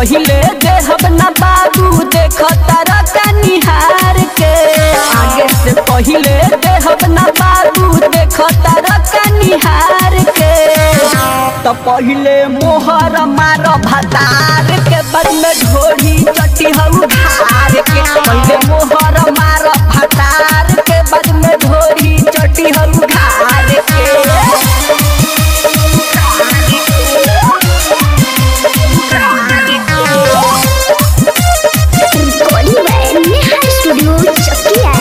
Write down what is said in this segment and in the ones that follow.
पहिले देहब ना बाबू देख तारा का निहार के आगे से पहिले देहब ना बाबू देख तारा का निहार के तो पहिले मोहर मार भतार के बाद में ढोरी चटी हऊ धार के पहिले मोहर मार भतार के बाद में ढोरी चटी हऊ धार के recording by Neha studio Chakia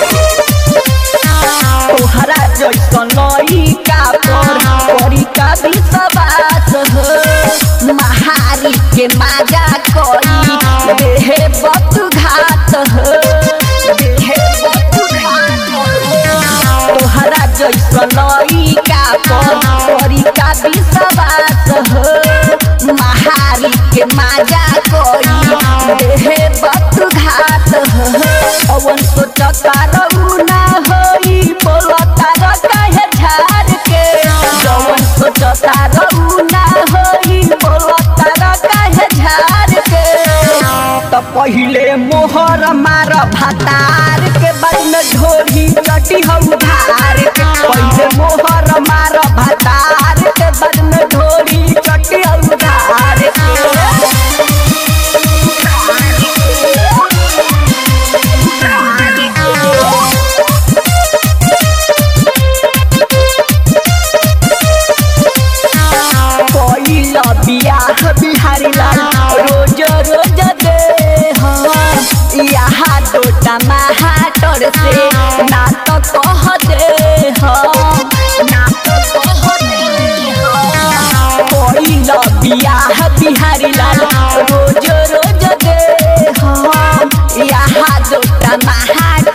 तोहरा जैसन लइका पर करी का विश्वास हो महारी के माजा करी देहे बत घात हो देहे बत घात हो तोहरा जैसन लइका पर करी का विश्वास हो महारी के माजा करी देहे बत घात हो अवन सोचता रहू ना होई बोलता र कहे झार के जवन सोचता रहू ना होई बोलता र कहे झार के त पहिले मोहर मार भातार के बाद में ढोरी चटी हऊ धार के पहिले मोहर मार भातार के बाद में ढोरी चटी हऊ धार पहिला बियाह बिहारी लाल रोज रोज दे यहाँ दोटा महाटर से ना तो कह दे ना तो कह दे पहिला बियाह बिहारी लाल रोज रोज दे यहाँ दोटा महाटर